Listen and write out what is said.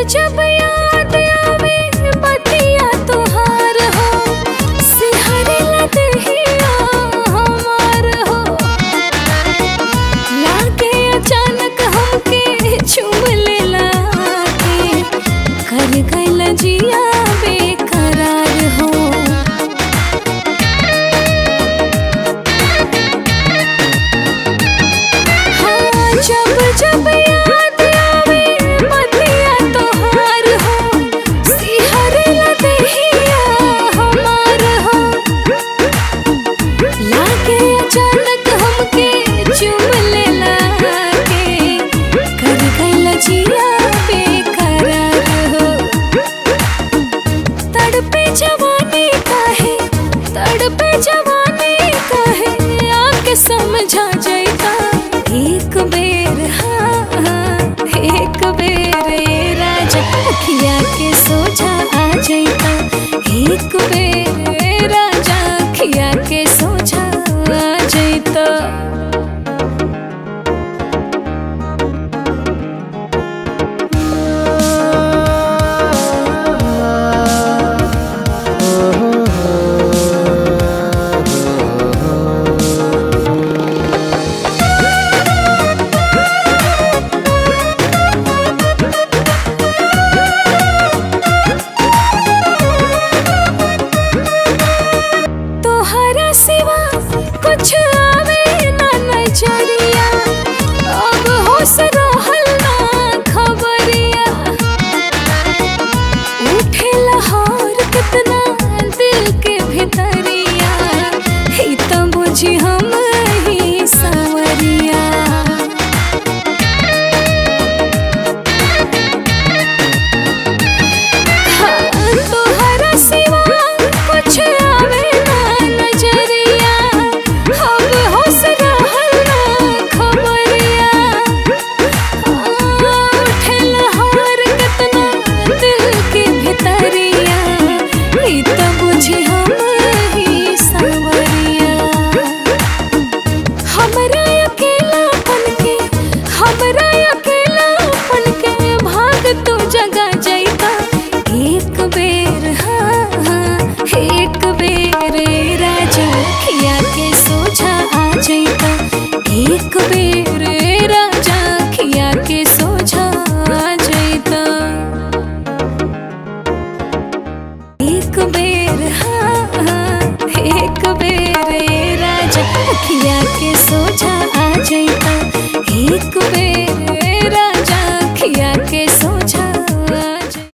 जब याद आवे बतिया तुहार हो सिहरे लदहिया हमार हो लागे अचानक हमके चुम लेला के कर गइल जिया बेकरार हो हाँ जब जब याद आवे बतिया तोहार हो सिहरे लदहिया हमार हो लागे अचानक हमके चुम लेला के कर गइल जिया बेकरार हो तड़पे जवानी काहे तड़पे जवानी काहे आके समझा जाइता एक बेर हाँ हाँ, एक बेर ए राजा अखिया के सोझा आ जाइता एक बेर ए राजा अखिया के सोझा आ जाइता तोहरा सिवा कुछ आवे ना नजरिया अब होश रहल ना खबरिया उठे लहर कितना दिल के भितरिया ही तो बुझी हम ही सवरिया तोहरा सिवा कुछ आवे ना नजरिया अब होश रहल ना खबरिया उठे लहर कितना दिल के भितरिया ई तो बुझी हम ही सवरिया हमरा अकेलापन के हमरा अकेलापन के भाग तू जगा जाइता एक बेर हाँ हाँ एक बेर ए राजा खिया के सोझा आ जाइता एक बेर ए राजा खिया के सोझा आ जाइता एक बेर हाँ हाँ, एक बेर ए राजा अखिया के सोझा आ जाइता एक